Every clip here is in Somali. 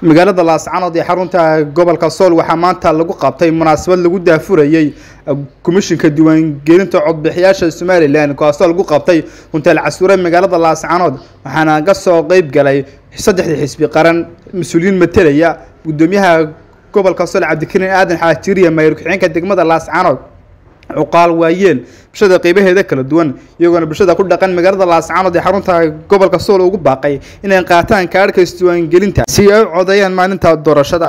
magaalada laascanood ee xarunta gobolka sool waxaa maanta lagu qabtay munaasabad lagu daafurayey komishinka diiwaangelinta codbixiyaasha somalilan kaasoo lagu qabtay hunteel casuure magaalada laascanood waxaana ka soo qeyb galay saddexdii xisbi qaran mas-uuliyiin matelaya gudoomiyaha gobolka sool cabdikariin aadan xaajiriya mayor ku-xigeenka degmada laascanood cuqaal waayeel bulshada qeybaheeda kala duwan iyagoona bulshada ku dhaqan magaalada laascanood ee xarunta gobolka sool ugu baaqay inay qaataan kaadhka isdiiwaangelinta si ay u codeeyaan maalinta doorashada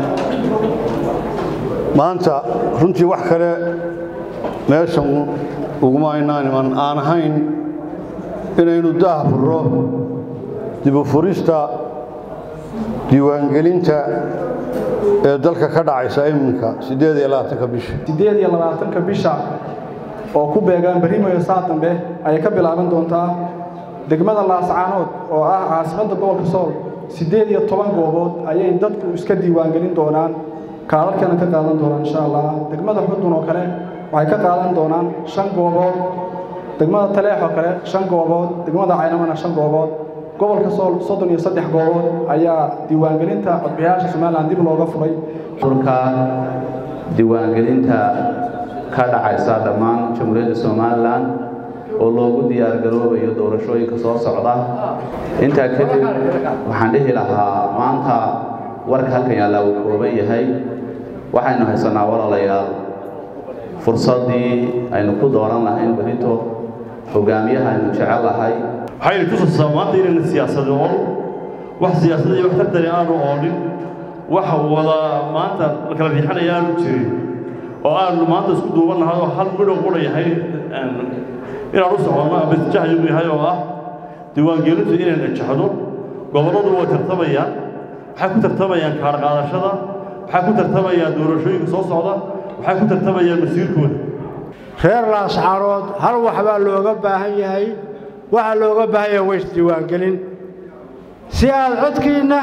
maanta runtii wax kale meeshan uguma aynaan iman aan ahayn inaynu daah furro dibufurista diiwaangelinta ee dalka ka dhacaysa iminka siddeed iyo labaatanka bisha siddeed iyo labaatanka bisha oo ku beegaan barimayo saa dambe ayay ka bilaaban doontaa degmada laascaanood oo ah caasimadda gobolka sool siddeed iyo toban goobood ayay dadku iska diiwaangelin doonaan kaalarkana ka qaadan doonaan insha allah degmada xudun oo kale waxay ka qaadan doonaan shan goobood degmada taleex oo kale shan goobood degmada caynamana shan goobood gobolka sool soddon iyo saddex goobood ayaa diiwaangelinta codbixiyaasha somalilan dib looga furay urka diiwaangelinta ka dhacaysa dhammaan jamhuuriyadda somalilan oo loogu diyaargaroobayo doorashooyinka soo socda intaa kadib waxaan dhihi lahaa maanta warka halkan yaallaa uu kooban yahay waxaynu haysanaa walaalayaal fursaddii aynu ku dooran lahayn berito hogaamiyaha aynu jecel lahay waxaynu tusaysaa maanta inayna siyaasada ool wax siyaasada iyo wax tartani aanu oolin wax wada maanta la kala riixanaya aanu jirin oo aanu maanta isku duuban nahay oo hal midhow qura yahay inaan u soconno ama isjahaygu yahay oo ah diiwaangelintu inay najaxdo gobolladu way tartamayaan waxay ku tartamayaan kaar qaadashada waxay ku tartamayaan doorashooyinka soo socda waxay ku tartamayaan masiirkooda reer laascaanood hal wax baa looga baahan yahay waxaa looga baahan yahay waysdiiwaangelin si aad codkiinna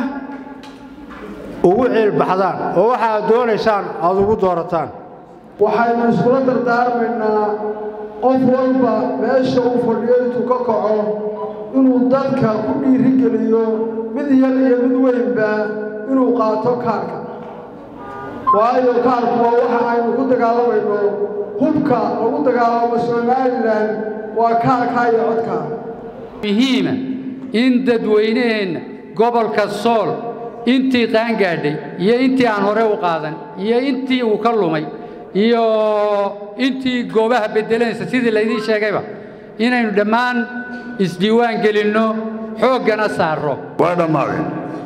ugu ciilbaxdaan oo waxaad doonaysaan aad ugu doorataan waxaynu iskula dardaarmaynaa qof walba meesha uu fadhiyo intuu ka kaco inuu dadka ku dhiirigeliyo mid yar iyo mid weynba inuu qaato kaarka waayo kaarku waa waxa aynu ku dagaalamayno hubka lagu dagaalamo somalilan waa kaarkaa iyo codkaa muhiima in dadweynaheenna gobolka sool intii qaangaadhay iyo intii aan hore u qaadan iyo intii uu ka lumay iyo intii goobaha beddelanaysa sidii laydiin sheegayba inaynu dhammaan isdiiwaan gelinno xooggana saarro waa dhammaadeen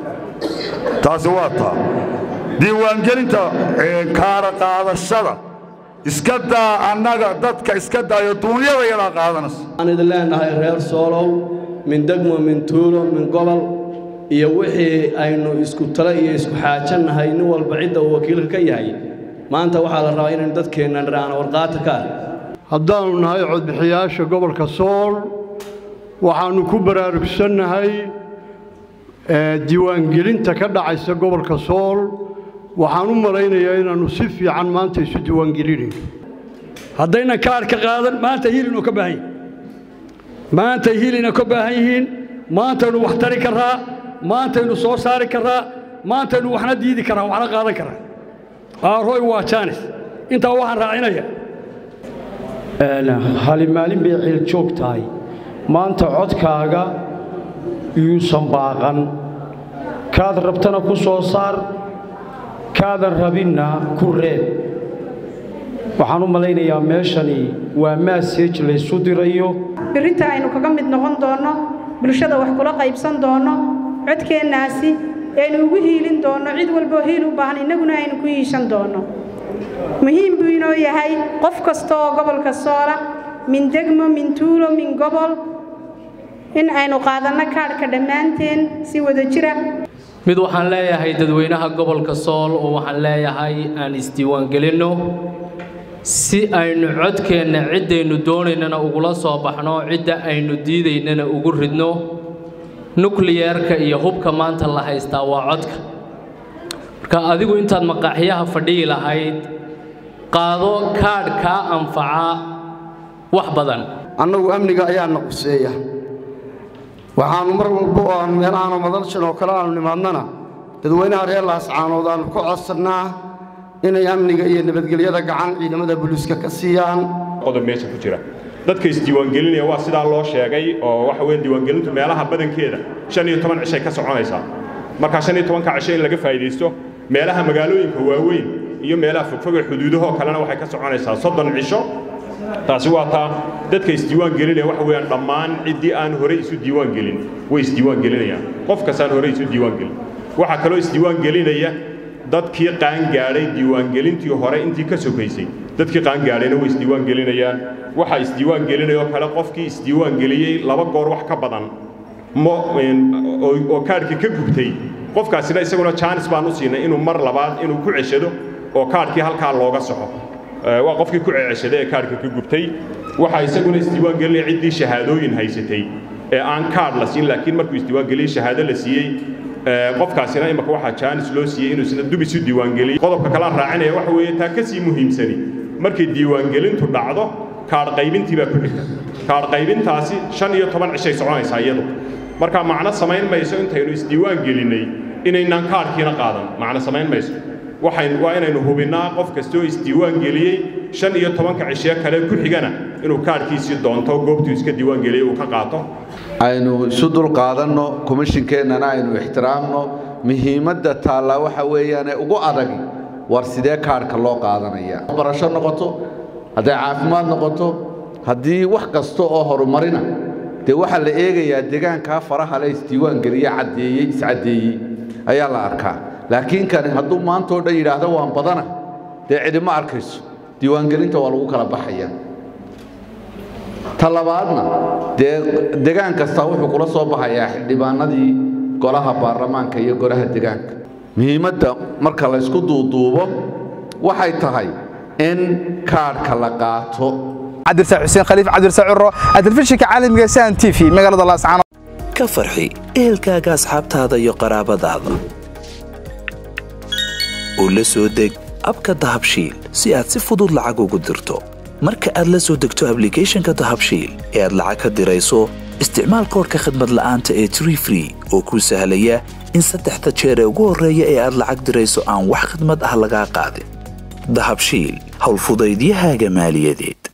taasi waa taa diiwaangelinta kaara qaadashada iska daa annaga dadka iska daayo duunyada yadaa qaadanaysa waxaan idin leenahay reer soolow min degmo min tuulo min gobol iyo wixii aynu isku talo iyo isku xaajannahay nin walba cidda uu wakiilka ka yahay maanta waxaa la rabaa inaynu dadkeenna dhiraana warqaata ka ah haddaannu nahay codbixiyaasha gobolka sool waxaannu ku baraarugsannahay diiwaangelinta ka dhacaysa gobolka sool waxaan u malaynayaa inaannu si fiican maanta isu diiwaangelinayno haddaynan kaarka qaadan maanta hilinu ka baahan yihin maanta hilina ka baahan yihiin maantaynu wax tari karraa maantaynu soo saari karraa maantaynu waxna diidi karraa waxna qaadan karraa aaroy waa jaanis intaa waxaan raacinayaa hali maalin bay ciil joog tahay maanta codkaaga yuusan baaqan kaad rabtana ku soo saar kaadan rabinna ku reeb waxaan u malaynayaa meeshani waa maaseej laysu dirayo birrinta aynu kaga mid noqon doonno bulshada wax kula qaybsan doonno codkeennaasi aynu ugu hiilin doonno cid walboo hiil u baahan innaguna aynu ku hiishan doonno muhiim buu inoo yahay qof kasta oo gobolka soola min degmo min tuulo min gobol in aynu qaadanno kaadhka dhammaanteen si wada jira mid waxaan leeyahay dadweynaha gobolka sool oo waxaan leeyahay aan isdiiwaangelinno si aynu codkeenna ciddaynu doonaynana ugula soo baxno cidda aynu diidaynana ugu ridno nukliyerka iyo hubka maanta la haystaa waa codka marka adigu intaad maqaaxyaha fadhiyi lahayd qaado kaadh kaa anfaca wax badan annagu amniga ayaa na quseeya waxaannu mar walba oo aan meelahaanoo madalshan oo kale aanu nimaadnana dadweynaha reer laascaanood aanu ku codsannaa inay amniga iyo nabadgelyada gacan ciidamada booliiska ka siiyaan qodob meesha ku jira dadka isdiiwaangelinaya waa sidaa loo sheegay oo waxa weeye diiwaangelintu meelaha badankeeda shan iyo toban cishay ka soconaysaa markaa shan iyo tobanka cisho in laga faa'iidaysto meelaha magaalooyinka waaweyn iyo meelaha fogfog ee xuduudahoo kalena waxay ka soconaysaa soddon cisho taasi waa taa dadka isdiiwaan gelinaya waxa weeyaan dhammaan ciddii aan horey isu diiwaan gelin way isdiiwaan gelinayaan qof kastaan horey isu diiwaan gelin waxaa kaloo isdiiwaan gelinaya dadkii qaangaadhay diiwaangelintii hore intii ka sokaysay dadkii qaangaadhayna way isdiiwaan gelinayaan waxaa isdiiwaan gelinaya oo kale qofkii isdiiwaan geliyey laba goor wax ka badan oo kaadhkii ka gubtay qofkaasina isaguna jaanis baan u siinay inuu mar labaad inuu ku ceshado oo kaadhkii halkaa looga soxo waa qofkii ku ceceshaday ee kaadhka ka gubtay waxaa isaguna isdiiwaan gelinaya ciddii shahaadooyin haysatay ee aan kaadh la siin laakiin markuu isdiiwaan geliyey shahaado la siiyey qofkaasina imaka waxaa jaanis loo siiyey inuu isna dub isu diiwaangeliyo qodobka kalaan raacinaya waxa weeye taa ka sii muhiimsani markay diiwaangelintu dhacdo kaadh qaybintii baa ku xigta kaadh qaybintaasi shan iyo toban cishay soconaysaa iyadu marka macno samayn mayso intaynu isdiiwaan gelinnay inaynaan kaadhkiina qaadan macno samayn mayso waxayn waa inaynu hubinnaa qof kastoo isdiiwaan geliyey shan iyo tobanka cishee kale ku xigana inuu kaadhkiisii doonto goobtuu iska diiwaan geliyey uu ka qaato aynu isu dulqaadanno komishinkeennana aynu ixtiraamno muhiimadda taallaa waxa weeyaane ugu adagi war sidee kaadhka loo qaadanaya barasho noqoto hadday caafimaad noqoto haddii wax kasta oo horumarina dee waxaa la eegayaa deegaankaa faraha le isdiiwaan geliye caddeeyey iscaddeeyey ayaa la arkaa laakiin kani hadduu maantao dhan yidhaahdo waan badana dee cidima arkayso diiwaangelinta waa lagu kala baxaya ta labaadna dee degaan kastaa wuxuu kula soo baxayaa xildhibaanadii golaha baarlamaanka iyo golaha degaanka muhiimadda marka la ysku duuduubo waxay tahay in kaadhka la qaato cabdirsa xuseen khaliif cabdirsa curo telefishinka caalamiga san t v magaalada laascaano ka farxi ehelkaaga asxaabtaada iyo qaraabadaada oo la soo deg abka dahabshiil si aad si fudud lacag ugu dirto marka aad la soo degto ablicathonka dahabshiil ee aad lacag ka dirayso isticmaal koodhka khadmad la'aanta ee tree free oo kuu sahlaya in saddexda jeer ee ugu horreeya ee aad lacag dirayso aan wax khidmad ah lagaa qaadin dahabshiil howlfudaydiyahaaga maaliyadeed